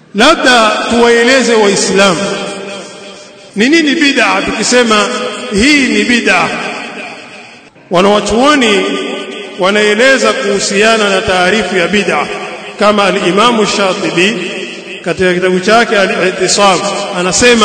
labda tuwaeleze waislamu ni nini bid'a tukisema hii ni bid'a wanawachuoni wanaeleza kuhusiana na taarifu ya bid'a kama al-Imam Shatibi katika kitabu chake al-I'tisam anasema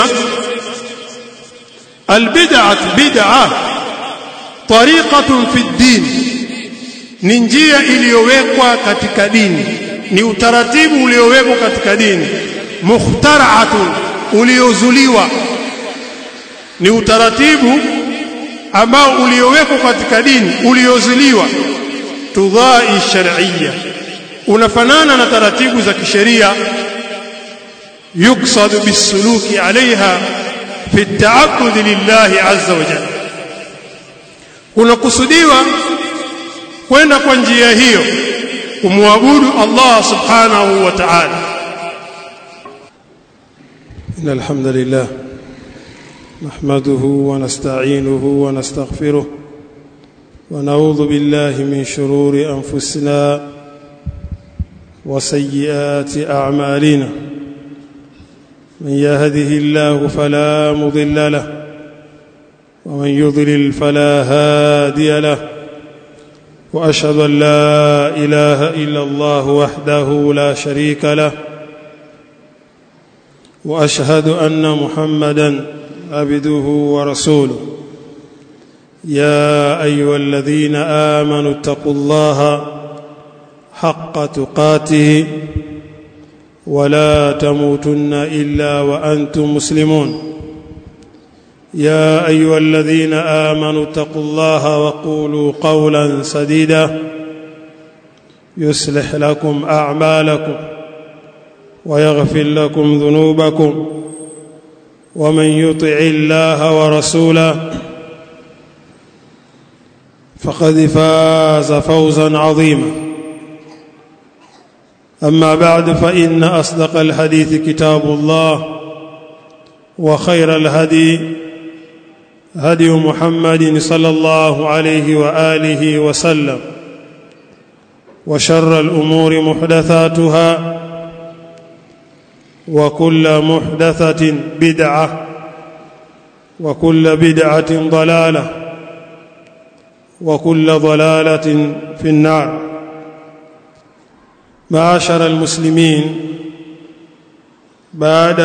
al-bid'ah bid'ah tariqatun fi ad-din ni njia iliyowekwa katika dini ni utaratibu uliowekwa katika dini mukhtara'atun uliozuliwa ni utaratibu ambao uliowekwa katika dini uliozuliwa tudhai shar'iyya unafanana na taratibu za kisheria yuksadu bisuluki alaiha fi at-ta'abbud lillahi azza wa jalla kunakusudiwa kwenda kwa njia hiyo kumwabudu Allah subhanahu wa ta'ala إن الحمد لله نحمده ونستعينه ونستغفره ونعوذ بالله من شرور أنفسنا وسيئات أعمالنا من يهده الله فلا مضل له ومن يضلل فلا هادي له وأشهد أن لا إله إلا الله وحده لا شريك له واشهد ان محمدا عبده ورسوله يا ايها الذين امنوا اتقوا الله حق تقاته ولا تموتن الا وانتم مسلمون يا ايها الذين امنوا اتقوا الله وقولوا قولا سديدا يصلح لكم اعمالكم ويغفر لكم ذنوبكم ومن يطع الله ورسوله فقد فاز فوزا عظيما اما بعد فان اصدق الحديث كتاب الله وخير الهدي هدي محمد صلى الله عليه واله وسلم وشر الامور محدثاتها وكل محدثة بدعة وكل بدعة ضلالة وكل ضلالة في النار معاشر المسلمين بعد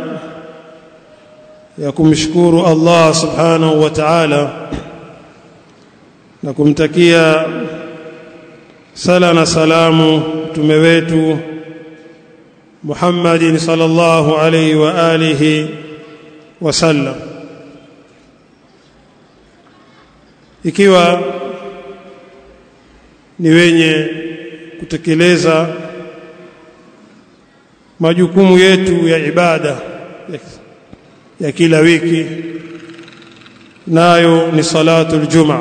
ya kumshukuru Allah subhanahu wa ta'ala na kumtakia sala na salamu mtume wetu Muhammadin sallallahu alayhi wa alihi wasallam ikiwa ni wenye kutekeleza majukumu yetu ya ibada ya, ya kila wiki nayo ni salatul jumaa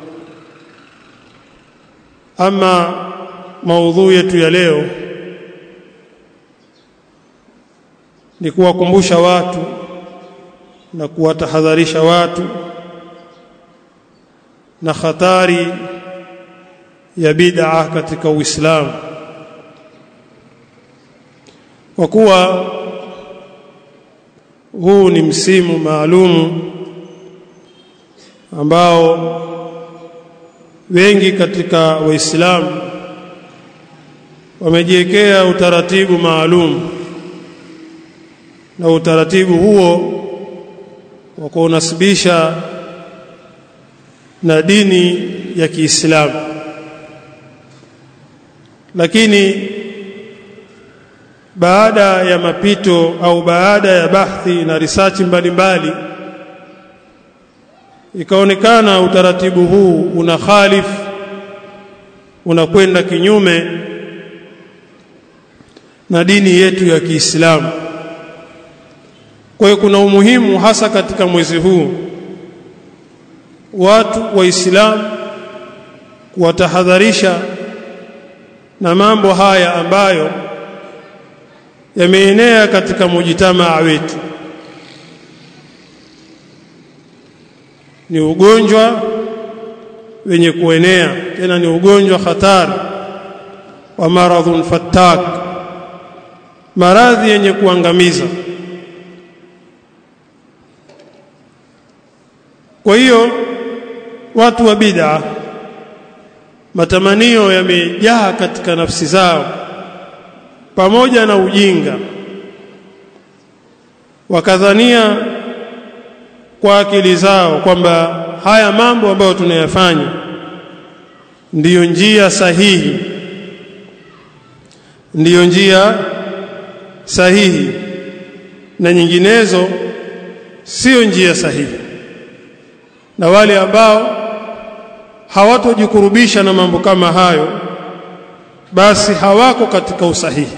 ama maudhui yetu ya leo ni kuwakumbusha watu na kuwatahadharisha watu na hatari ya bid'a katika Uislamu kwa kuwa huu ni msimu maalumu ambao wengi katika waislamu wamejiwekea utaratibu maalum na utaratibu huo wa kuunasibisha na dini ya Kiislamu lakini baada ya mapito au baada ya bahthi na research mbalimbali ikaonekana utaratibu huu una khalif unakwenda kinyume na dini yetu ya Kiislamu kwa hiyo kuna umuhimu hasa katika mwezi huu watu waislamu kuwatahadharisha na mambo haya ambayo yameenea katika mujitamaa wetu ni ugonjwa wenye kuenea tena ni ugonjwa hatari wa maradhun fattak maradhi yenye kuangamiza kwa hiyo watu wa bid'a matamanio yamejaa katika nafsi zao pamoja na ujinga wakadhania kwa akili zao kwamba haya mambo ambayo tunayafanya ndiyo njia sahihi ndiyo njia sahihi na nyinginezo sio njia sahihi na wale ambao hawatojikurubisha na mambo kama hayo basi hawako katika usahihi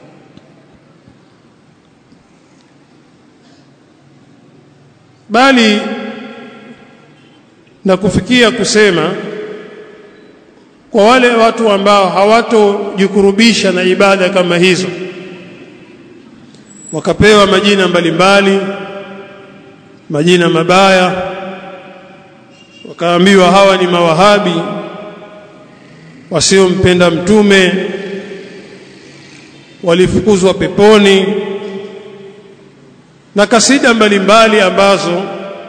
bali na kufikia kusema kwa wale watu ambao hawatojikurubisha na ibada kama hizo wakapewa majina mbalimbali majina mabaya wakaambiwa hawa ni mawahabi wasiompenda mtume walifukuzwa peponi na kasida mbalimbali ambazo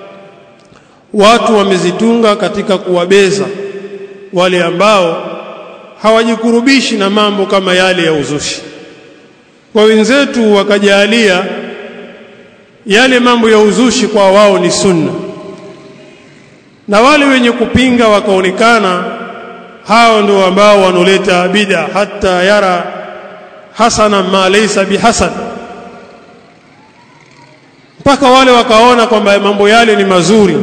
watu wamezitunga katika kuwabeza wale ambao hawajikurubishi na mambo kama yale ya uzushi kwa wenzetu wakajalia yale mambo ya uzushi kwa wao ni sunna na wale wenye kupinga wakaonekana hao ndio ambao wanoleta bid'a hata yara hasana ma laysa bihasan mpaka wale wakaona kwamba mambo yale ni mazuri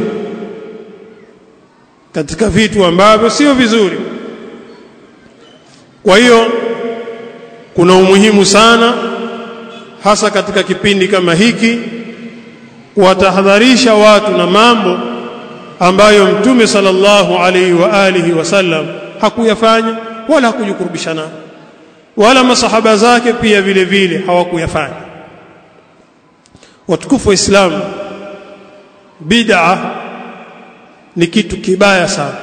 katika vitu ambavyo sio vizuri kwa hiyo kuna umuhimu sana hasa katika kipindi kama hiki kuwatahadharisha watu na mambo ambayo mtume sallallahu alaihi wa alihi wasallam hakuyafanya wala hakujikurubisha nayo wala masahaba zake pia vile vile hawakuyafanya watukufu wa Islam bid'a ni kitu kibaya sana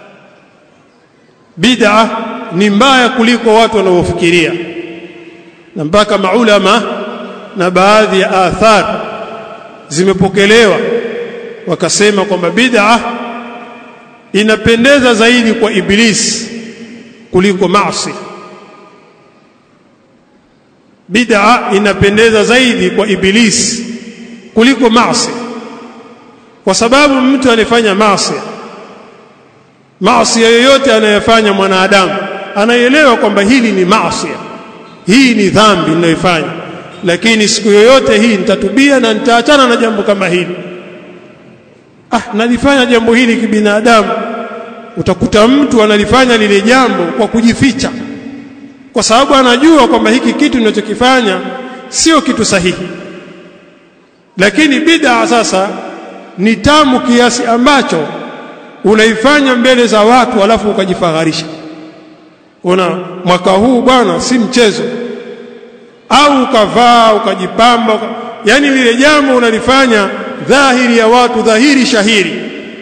bid'a ni mbaya kuliko watu wanavyofikiria na mpaka maulama na baadhi ya athar zimepokelewa wakasema kwamba bid'a inapendeza zaidi kwa iblis kuliko maasi bid'a inapendeza zaidi kwa iblis kuliko maasi kwa sababu mtu anayefanya maasi maasi yoyote anayofanya mwanadamu anaelewa kwamba hili ni maasi hii ni dhambi ninayoifanya lakini siku yoyote hii nitatubia na nitaachana na jambo kama hili ah nalifanya jambo hili kibinadamu utakuta mtu analifanya lile jambo kwa kujificha kwa sababu anajua kwamba hiki kitu ninachokifanya sio kitu sahihi lakini bid'a sasa ni tamu kiasi ambacho unaifanya mbele za watu alafu ukajifagharisha una mwaka huu bwana si mchezo au ukavaa ukajipamba uka... yani lile jambo unalifanya dhahiri ya watu dhahiri shahiri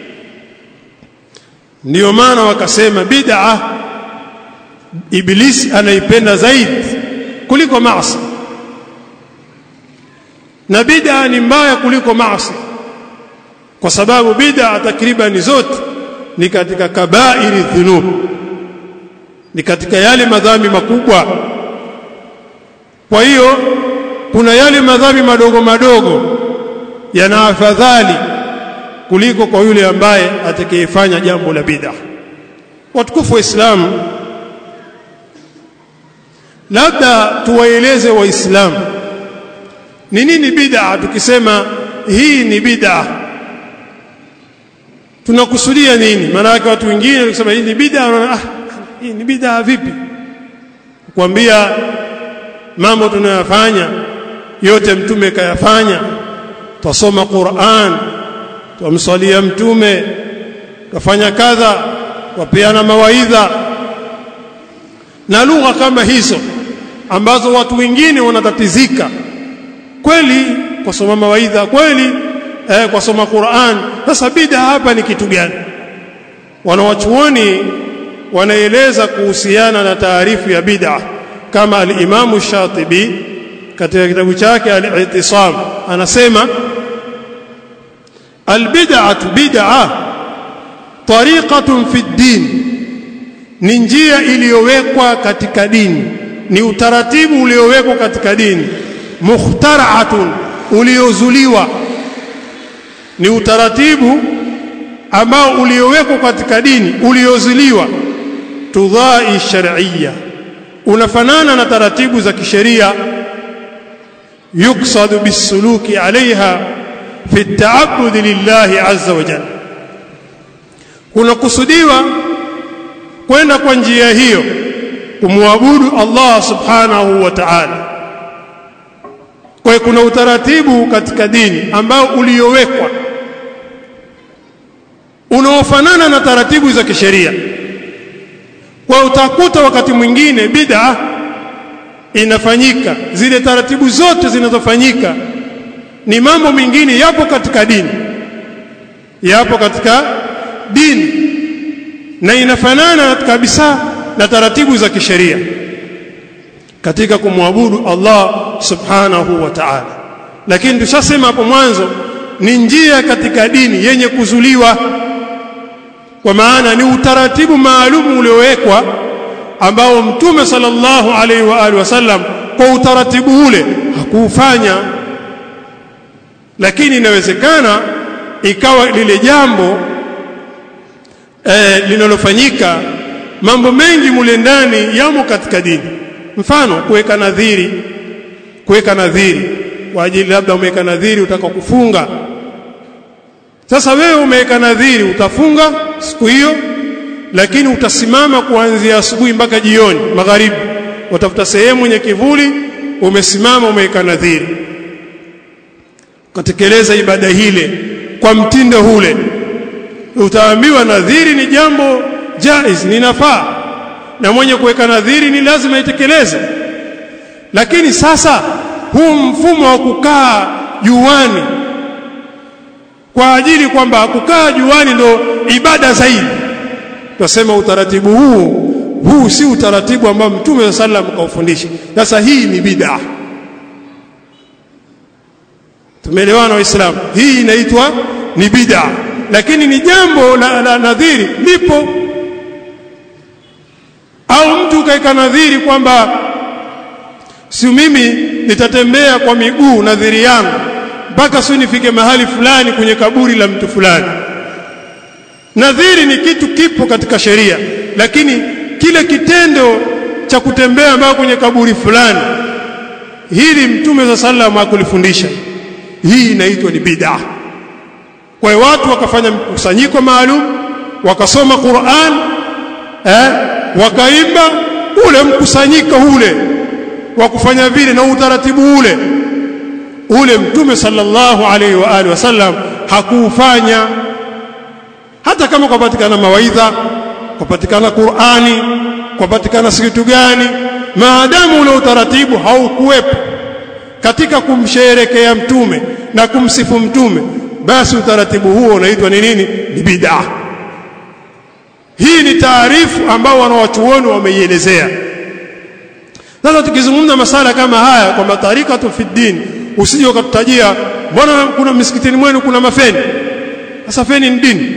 ndiyo maana wakasema bid'a ibilisi anaipenda zaidi kuliko maasi na bid'a ni mbaya kuliko maasi kwa sababu bid'a takriban zote ni katika kabairi dhunub ni katika yale madhambi makubwa kwa hiyo kuna yale madhambi madogo madogo yana afadhali kuliko kwa yule ambaye atakayefanya jambo la bid'a watukufu wa Islamu labda tuwaeleze waislamu ni nini bid'a tukisema hii ni bid'a tunakusudia nini maana yake watu wengine wakisema hii ni bid'a ah hii ni bid'a vipi kuambia mambo tunayofanya yote mtume kayafanya twasoma Qur'an twamswalia mtume twafanya kadha wapeana mawaidha na lugha kama hizo ambazo watu wengine wanatatizika kweli kwa soma mawaidha kweli eh, kwa soma Qur'an sasa bid'a hapa ni kitu gani wanawachuoni wanaeleza kuhusiana na taarifu ya bid'a kama al-Imam Shatibi katika kitabu chake al-i'tisam anasema albid'atu bid'a tariqatun fi din ni njia iliyowekwa katika dini ni utaratibu uliowekwa katika dini mukhtara'atun uliozuliwa ni utaratibu ambao uliowekwa katika dini uliozuliwa tudhai shar'iyya unafanana na taratibu za kisheria yuksadu bisuluki alaiha fi at-ta'abbud lillahi azza wa jalla kunakusudiwa kwenda kwa njia hiyo kumwabudu Allah subhanahu wa ta'ala kwa kuna utaratibu katika dini ambao uliowekwa unaofanana na taratibu za kisheria kwa utakuta wakati mwingine bid'a inafanyika zile taratibu zote zinazofanyika ni mambo mengine yapo katika dini yapo katika dini na inafanana kabisa na taratibu za kisheria katika kumwabudu Allah subhanahu wa ta'ala lakini tushasema hapo mwanzo ni njia katika dini yenye kuzuliwa kwa maana ni utaratibu maalum uliowekwa ambao mtume sallallahu alaihi wa alihi wasallam kwa utaratibu ule hakuufanya lakini inawezekana ikawa lile jambo eh, linalofanyika mambo mengi mule ndani yamo katika dini mfano kuweka nadhiri kuweka nadhiri kwa ajili labda umeweka nadhiri utaka kufunga sasa wewe umeweka nadhiri utafunga siku hiyo lakini utasimama kuanzia asubuhi mpaka jioni magharibi utafuta sehemu yenye kivuli umesimama umeweka nadhiri ukatekeleza ibada hile kwa mtindo ule utaambiwa nadhiri ni jambo jaiz ni nafaa na mwenye kuweka nadhiri ni lazima itekeleze lakini sasa huu mfumo wa kukaa juani kwa ajili kwamba kukaa juani ndo ibada zaidi tunasema utaratibu huu huu si utaratibu ambao mtume wa sallam kaufundisha sasa hii ni bid'a tumeelewana waislamu hii inaitwa ni bid'a lakini ni jambo la, la nadhiri lipo au mtu kaika nadhiri kwamba si mimi nitatembea kwa miguu nadhiri yangu mpaka si nifike mahali fulani kwenye kaburi la mtu fulani nadhiri ni kitu kipo katika sheria lakini kile kitendo cha kutembea mpaka kwenye kaburi fulani hili mtume za sallam hakulifundisha hii inaitwa ni bid'a kwa hiyo watu wakafanya mkusanyiko maalum wakasoma Qur'an eh wakaimba ule mkusanyiko ule wa kufanya vile na utaratibu ule ule mtume sallallahu alaihi wa alihi wasallam hakuufanya hata kama kupatikana mawaidha kupatikana Qur'ani kupatikana kitu gani maadamu ule utaratibu haukuwepo katika kumsherekea mtume na kumsifu mtume basi utaratibu huo unaitwa ni nini ni bid'a hii ni taarifu ambao wanawachuoni wameielezea sasa tukizungumza masala kama haya kwamba tarikatu fi din usije ukatutajia mbona kuna misikitini mwenu kuna mafeni sasa feni ni dini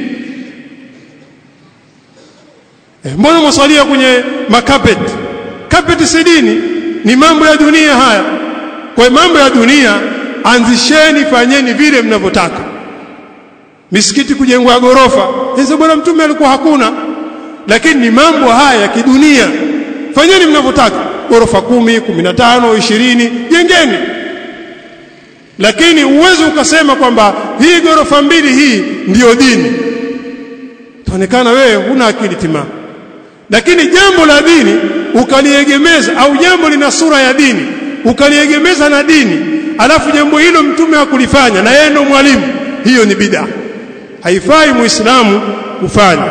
eh, mbona mwasalia kwenye makapet carpet si dini ni mambo ya dunia haya kwa mambo ya dunia anzisheni fanyeni vile mnavyotaka misikiti kujengwa gorofa hizo bwana mtume alikuwa hakuna lakini ni mambo haya ya kidunia fanyeni mnavyotaka gorofa kumi, kumi na tano, ishirini jengeni lakini uwezo ukasema kwamba hii gorofa mbili hii ndiyo dini taonekana wewe huna akili timamu lakini jambo la dini ukaliegemeza au jambo lina sura ya dini ukaliegemeza na dini alafu jambo hilo mtume hakulifanya na yeye ndo mwalimu hiyo ni bid'a haifai muislamu kufanya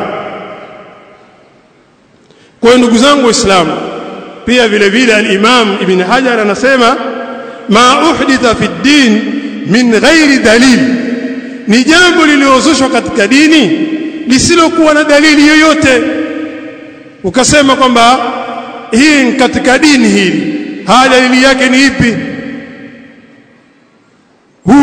kwa ndugu zangu waislamu pia vile vile al-Imam Ibn Hajar anasema ma uhditha fi din min ghairi dalil ni jambo liliozushwa katika dini lisilokuwa na dalili yoyote ukasema kwamba hii katika dini hili haya dalili yake ni ipi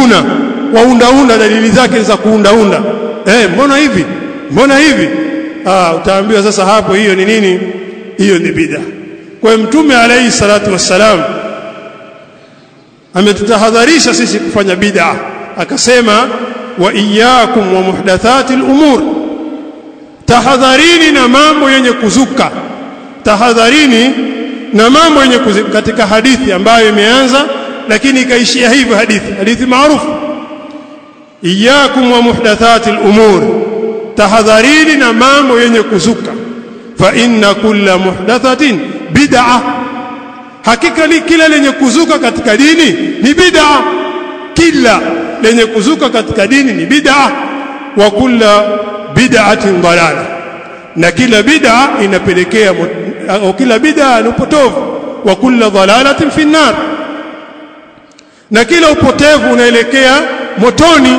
kubuna waundaunda dalili zake za kuundaunda eh mbona hivi mbona hivi ah utaambiwa sasa hapo hiyo ni nini hiyo ni bid'a kwa hiyo mtume alayhi salatu wassalam ametutahadharisha sisi kufanya bid'a akasema wa iyyakum wa muhdathatil umur tahadharini na mambo yenye kuzuka tahadharini na mambo yenye kuzuka katika hadithi ambayo imeanza lakini ikaishia hivyo hadithi hadithi maarufu iyyakum wa muhdathatil umur tahadharini na mambo yenye kuzuka fa inna kulla muhdathatin bid'ah hakika ni kila lenye kuzuka katika dini ni bid'a kila lenye kuzuka katika dini ni bid'a wa kulla bid'atin dalala na kila bid'a inapelekea au kila bid'a ni upotovu wa kulla dalalatin fi nar na kila upotevu unaelekea motoni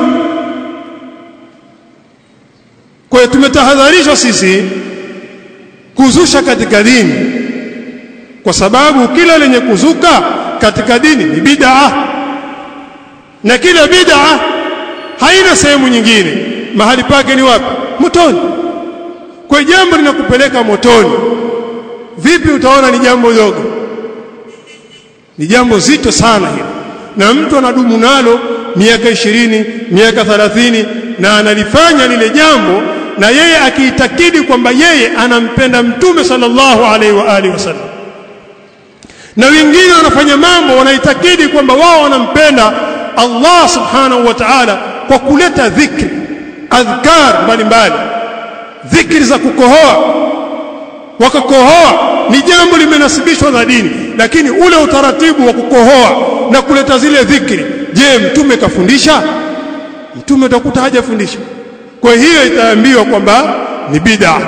kwa hiyo tumetahadharishwa sisi kuzusha katika dini kwa sababu kila lenye kuzuka katika dini ni bid'a na kila bid'a haina sehemu nyingine mahali pake ni wapi motoni kwa jambo linakupeleka motoni vipi utaona ni jambo dogo ni jambo zito sana hilo na mtu anadumu nalo miaka ishirini miaka thalathini na analifanya lile jambo na yeye akiitakidi kwamba yeye anampenda mtume sallallahu alaihi wa alihi wasallam na wengine wanafanya mambo wanaitakidi kwamba wao wanampenda Allah subhanahu wa ta'ala kwa kuleta dhikri adhkar mbalimbali dhikri za kukohoa wakakohoa ni jambo limenasibishwa na dini lakini ule utaratibu wa kukohoa na kuleta zile dhikri je mtume kafundisha mtume utakuta hajafundisha kwa hiyo itaambiwa kwamba ni bid'a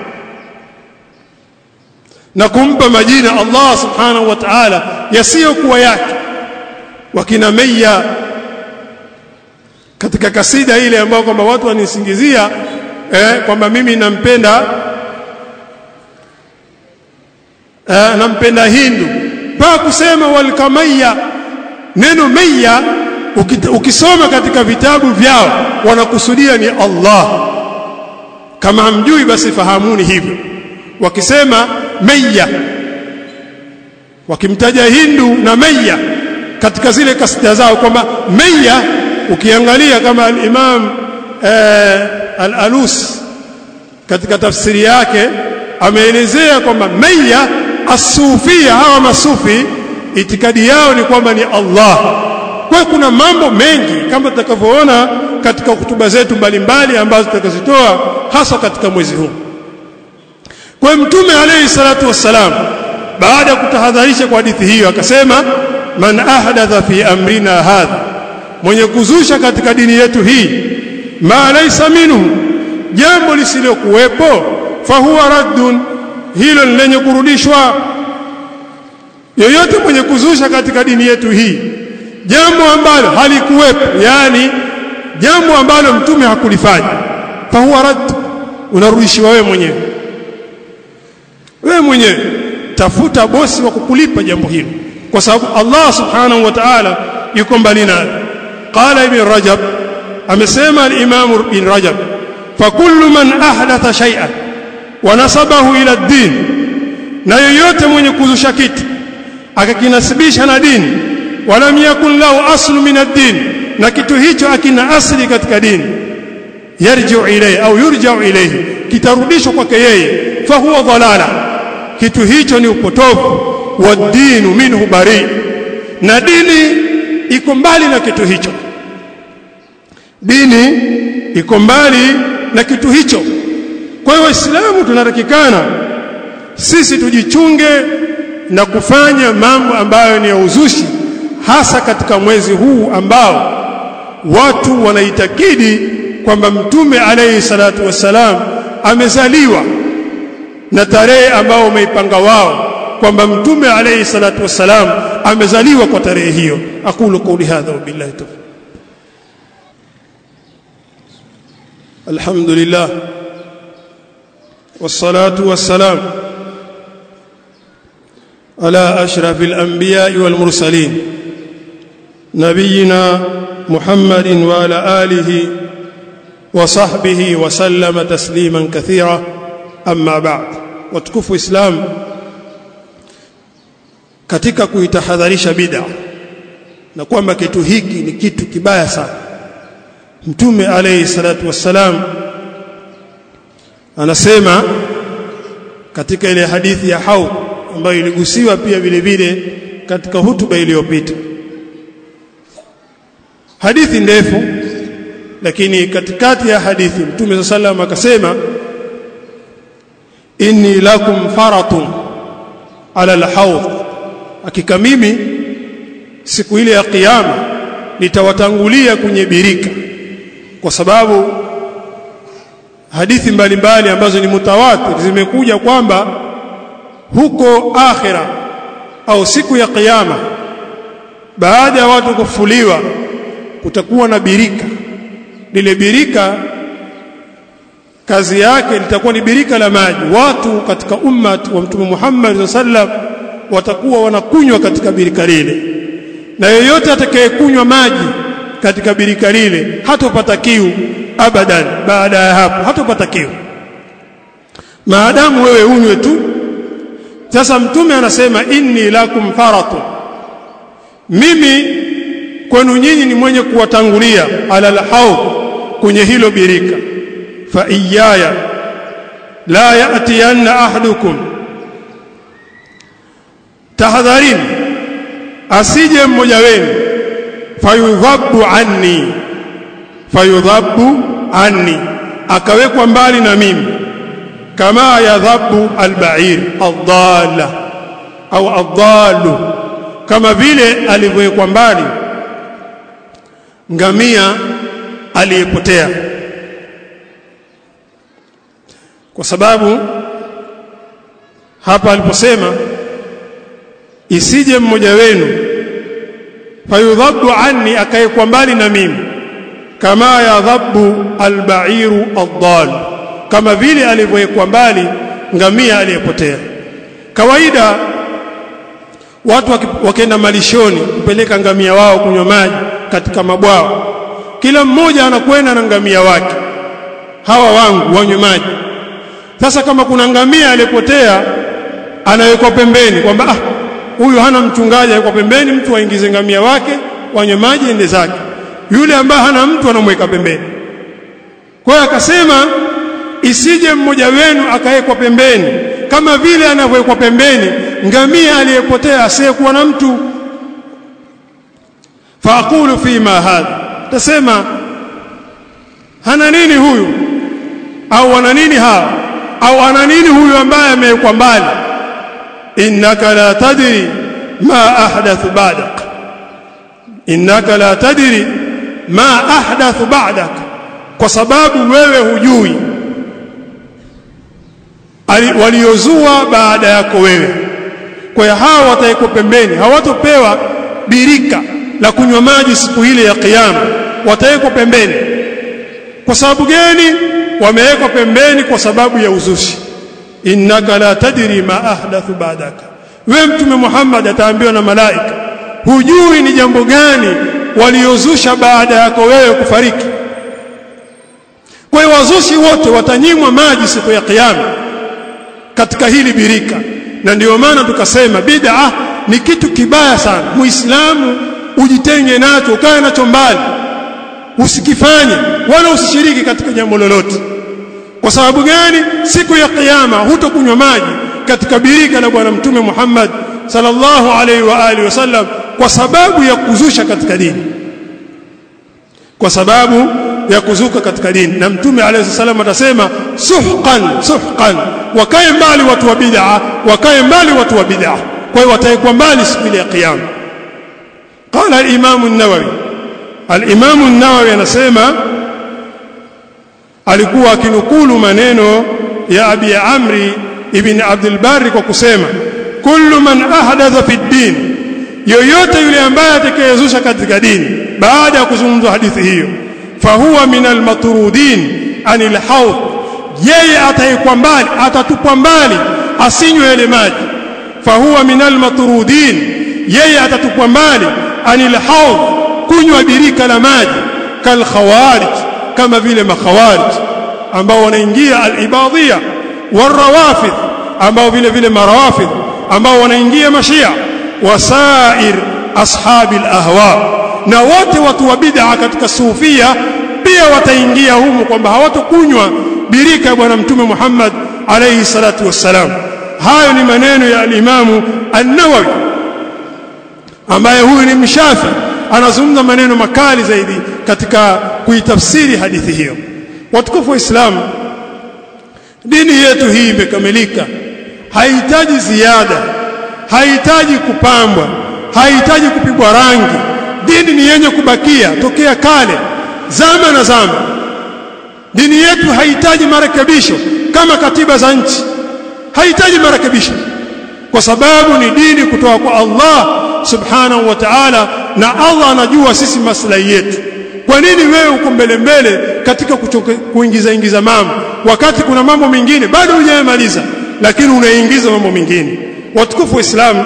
na kumpa majina Allah subhanahu wa ta'ala yasiyokuwa yake wakina Meya katika kasida ile ambayo kwamba watu wanisingizia eh, kwamba mimi nampenda eh, nampenda Hindu mpaka kusema walkamaya neno Meya ukisoma katika vitabu vyao wanakusudia ni Allah kama hamjui basi fahamuni hivyo wakisema Meya wakimtaja Hindu na Meya katika zile kasida zao kwamba Meya ukiangalia kama al-Imam eh, al-Alus katika tafsiri yake ameelezea kwamba Meya asufia hawa masufi itikadi yao ni kwamba ni Allah kwa kuna mambo mengi kama tutakavyoona katika hutuba zetu mbalimbali ambazo tutakazitoa hasa katika mwezi huu kwa mtume alayhi salatu wassalam baada ya kutahadharisha kwa hadithi hiyo akasema man ahdatha fi amrina hadha mwenye kuzusha katika dini yetu hii ma laysa minhu jambo lisilokuwepo fahuwa raddun hilo lenye kurudishwa yoyote mwenye kuzusha katika dini yetu hii jambo ambalo halikuwepo yani jambo ambalo mtume hakulifanya fahuwa radd unarudishiwa wewe mwenyewe wewe mwenyewe tafuta bosi wa kukulipa jambo hilo kwa sababu Allah subhanahu wa ta'ala yuko mbali nalo qala ibn rajab amesema al-imam ibn rajab fa kullu man ahdatha shay'an wa nasabahu ila ad-din na yoyote mwenye kuzusha kitu akakinasibisha na dini walam yakun lahu aslu min ad-din na kitu hicho akina asli katika dini yarji'u ilayhi au yurja'u ilayhi kitarudishwa kwake yeye fa huwa dhalala kitu hicho ni upotovu wa dinu minhu bari na dini iko mbali na kitu hicho dini iko mbali na kitu hicho kwa hiyo waislamu tunatakikana sisi tujichunge na kufanya mambo ambayo ni ya uzushi hasa katika mwezi huu ambao watu wanaitakidi kwamba mtume alayhi salatu wassalam amezaliwa na tarehe ambao umeipanga wao kwamba mtume alayhi salatu wassalam amezaliwa kwa tarehe hiyo aqulu qawli hadha wa billahi tawfiq alhamdulillah wassalatu wassalam ala ashrafil anbiya'i wal mursalin نبينا محمد وعلى آله وصحبه وسلم تسليما كثيرا أما بعد وتكف إسلام katika kuitahadharisha bid'a na kwamba kitu hiki ni kitu kibaya sana mtume alayhi salatu wassalam anasema katika ile hadithi ya haud ambayo iligusiwa pia vile vile katika hutuba iliyopita hadithi ndefu lakini katikati ya hadithi mtume sallam akasema inni lakum faratun ala alhawd hakika mimi siku ile ya kiyama nitawatangulia kwenye birika kwa sababu hadithi mbalimbali mbali ambazo ni mutawatir zimekuja kwamba huko akhira au siku ya kiyama baada ya watu kufuliwa kutakuwa na birika lile birika kazi yake litakuwa ni birika la maji watu katika ummat wa mtume Muhammad sallam watakuwa wanakunywa katika birika lile na yeyote atakayekunywa maji katika birika lile hatopata kiu abadan baada ya hapo hatopata kiu maadamu wewe unywe tu sasa mtume anasema inni lakum faratu mimi kwenu nyinyi ni mwenye kuwatangulia ala alhaud kwenye hilo birika fa iyaya la yatiyanna ahadukum tahadharini asije mmoja wenu fayudhabu anni fayudhabu anni akawekwa mbali na mimi kama yadhabu albair adalla au adallu kama vile alivyowekwa mbali ngamia aliyepotea kwa sababu hapa aliposema isije mmoja wenu fayudhabu anni akaekwa mbali na mimi kama yadhabu albairu addal kama vile alivyowekwa mbali ngamia aliyepotea kawaida watu wakienda malishoni kupeleka ngamia wao kunywa maji katika mabwao kila mmoja anakwenda na ngamia wake hawa wangu wanywe maji sasa kama kuna ngamia aliyepotea anawekwa pembeni kwamba ah huyu hana mchungaji yuko pembeni mtu aingize ngamia wake wanywe maji ende zake yule ambaye hana mtu anamweka pembeni kwa hiyo akasema isije mmoja wenu akawekwa pembeni kama vile anavyowekwa pembeni ngamia aliyepotea asiyekuwa na mtu faaqulu fima hadha tasema hana nini huyu au ana nini hawa au ana nini huyu ambaye amewekwa mbali innaka la tadri ma ahdathu ba'dak innaka la tadri ma ahdathu ba'dak kwa sababu wewe hujui waliozua baada yako wewe kwa hiyo hawa wataekwa pembeni hawatopewa birika la kunywa maji siku ile ya kiyama watawekwa pembeni kwa sababu gani wamewekwa pembeni kwa sababu ya uzushi innaka la tadri ma ahdathu ba'daka wewe mtume Muhammad ataambiwa na malaika hujui ni jambo gani waliozusha baada yako wewe kufariki kwa hiyo wazushi wote watanyimwa maji siku ya kiyama katika hili birika na ndiyo maana tukasema bid'a ni kitu kibaya sana muislamu ujitenge nacho ukae nacho mbali usikifanye wala usishiriki katika jambo lolote kwa sababu gani siku ya kiyama hutokunywa maji katika birika la bwana mtume Muhammad sallallahu alaihi wa alihi wasallam kwa sababu ya kuzusha katika dini kwa sababu ya kuzuka katika dini na mtume alayhi salam atasema suhqan suhqan wakae mbali watu wa bid'a wakae mbali watu wa bid'a kwa hiyo wataekwa mbali siku ya kiyama qala al-imam an-nawawi al-imam an-nawawi anasema alikuwa akinukulu maneno ya abi amri ibn abdul barri kwa kusema kullu man ahdatha fi din yoyote yule ambaye atakayezusha katika dini baada ya kuzungumzwa hadithi hiyo fahuwa min almatrudin anil hawd yeye ataikwa mbali atatupwa mbali asinywe ile maji fahuwa min almatrudin yeye atatupwa mbali anil hawd kunywa birika la maji kal khawarij kama vile makhawarij ambao wanaingia al-ibadhia warawafidh ambao vile vile marawafidh ambao wanaingia mashia wasair ashabi al-ahwa na wote watu wa bid'a katika sufia pia wataingia humu kwamba hawatokunywa birika ya bwana mtume Muhammad alayhi salatu wassalam hayo ni maneno ya al-Imamu an-Nawawi ambaye huyu ni mshafi anazungumza maneno makali zaidi katika kuitafsiri hadithi hiyo watukufu wa Islam dini yetu hii imekamilika haihitaji ziada haihitaji kupambwa haihitaji kupigwa rangi dini ni yenye kubakia tokea kale zama na zama dini yetu haihitaji marekebisho kama katiba za nchi haihitaji marekebisho kwa sababu ni dini kutoka kwa Allah subhanahu wa ta'ala na Allah anajua sisi maslahi yetu kwa nini wewe uko mbele mbele katika kuchoke, kuingiza ingiza mambo wakati kuna mambo mengine bado hujayamaliza lakini unaingiza mambo mengine watukufu wa Islam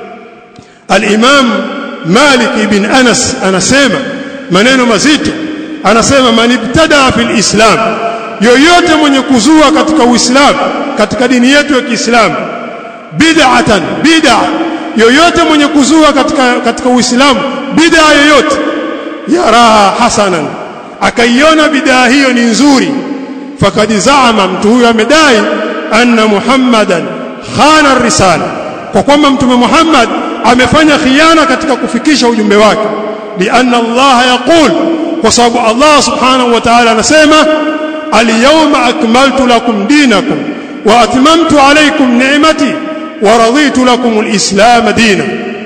al-Imam Malik ibn Anas anasema maneno mazito anasema man ibtada fil Islam yoyote mwenye kuzua katika Uislamu katika dini yetu ya Kiislamu bid'atan bid'a yoyote mwenye kuzua katika katika Uislamu bid'a yoyote yaraha hasanan akaiona bid'a hiyo ni nzuri fakad zaama mtu huyo amedai anna muhammadan khana risala kwa kwamba mtume Muhammad amefanya khiana katika kufikisha ujumbe wake lianna Allah yaqul kwa sababu Allah subhanahu wa ta'ala anasema al-yawma akmaltu lakum dinakum wa atmamtu alaykum ni'mati wa raditu lakum al-islam dina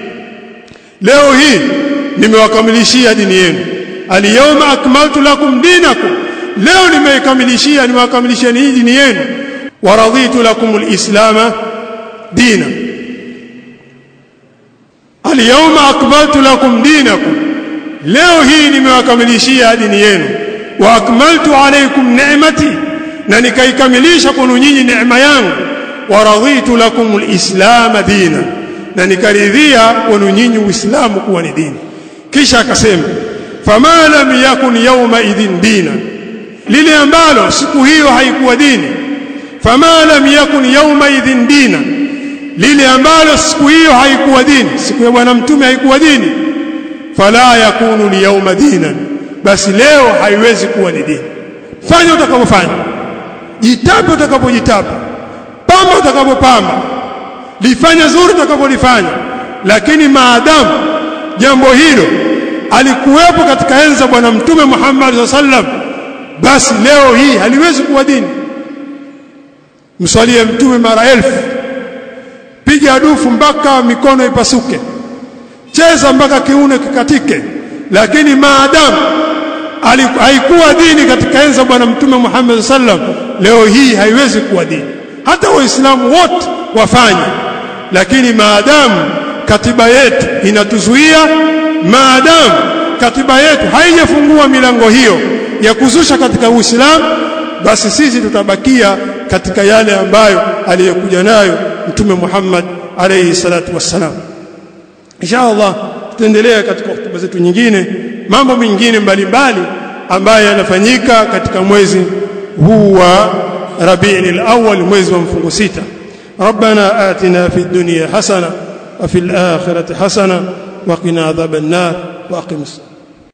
leo hii nimewakamilishia dini yenu al-yawma akmaltu lakum dinakum leo nimeikamilishia nimewakamilishia dini yenu wa raditu lakum al-islam dina al-yawma akmaltu lakum dinakum leo hii nimewakamilishia dini yenu wa akmaltu alaykum ni'mati na nikaikamilisha kwenu nyinyi neema yangu wa raditu lakum alislam dina na nikaridhia kwenu nyinyi uislamu kuwa ni dini kisha akasema fama lam yakun yawma idhin dina lile ambalo siku hiyo haikuwa dini fama lam yakun yawma idhin dina lile ambalo siku hiyo haikuwa dini siku ya bwana mtume haikuwa dini fala yakunu liyawma dinan basi leo haiwezi kuwa ni dini fanya utakavyofanya jitape utakapojitapa pamba utakapopamba lifanya zuri utakapolifanya lakini maadamu jambo hilo alikuwepo katika enza bwana mtume Muhammad sallam basi leo hii haliwezi kuwa dini mswalie mtume mara elfu piga dufu mpaka mikono ipasuke cheza mpaka kiuno kikatike lakini maadamu haikuwa dini katika enza bwana mtume Muhammad sallam leo hii haiwezi kuwa dini hata waislamu wote wafanye lakini maadamu katiba yetu inatuzuia maadamu katiba yetu haijafungua milango hiyo ya kuzusha katika Uislamu basi sisi tutabakia katika yale ambayo aliyokuja nayo mtume Muhammad alayhi salatu wassalam insha Allah tutaendelea katika hotuba zetu nyingine mambo mengine mbalimbali ambayo yanafanyika katika mwezi huu wa Rabiul Awwal mwezi wa mfungo sita ربنا آتنا في الدنيا حسنة وفي الآخرة حسنة وقنا عذاب النار وأقم الصلاة